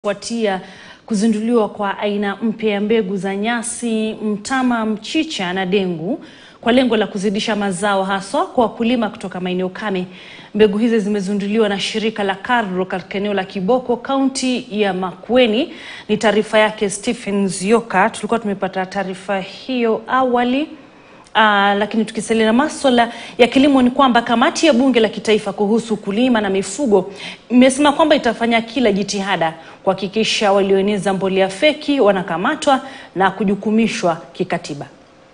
kufuatia kuzinduliwa kwa aina mpya ya mbegu za nyasi, mtama, mchicha na dengu kwa lengo la kuzidisha mazao haswa kwa wakulima kutoka maeneo kame. Mbegu hizi zimezinduliwa na shirika la KALRO katika eneo la Kiboko, kaunti ya Makueni. Ni taarifa yake Stephen Zioka. Tulikuwa tumepata taarifa hiyo awali. Uh, lakini tukisalia na maswala ya kilimo ni kwamba kamati ya bunge la kitaifa kuhusu ukulima na mifugo imesema kwamba itafanya kila jitihada kuhakikisha walioeneza mbolea feki wanakamatwa na kujukumishwa kikatiba.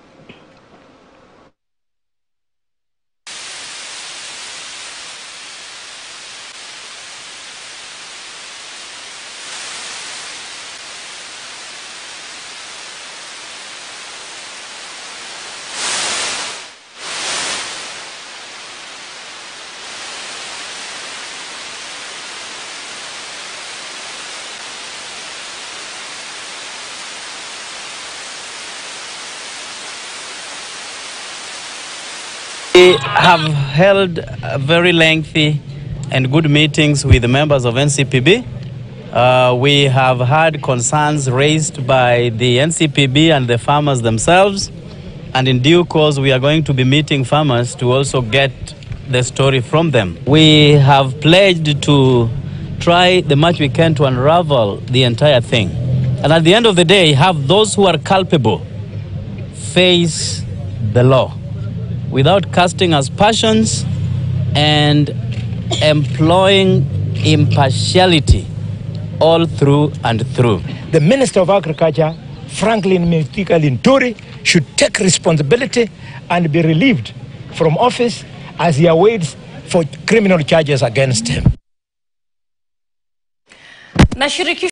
We have held uh, very lengthy and good meetings with the members of NCPB. Uh, we have had concerns raised by the NCPB and the farmers themselves. And in due course, we are going to be meeting farmers to also get the story from them. We have pledged to try the much we can to unravel the entire thing. And at the end of the day, have those who are culpable face the law without casting aspersions and employing impartiality all through and through. the Minister of Agriculture, Franklin Mithika Linturi, should take responsibility and be relieved from office as he awaits for criminal charges against him. Na shirikisho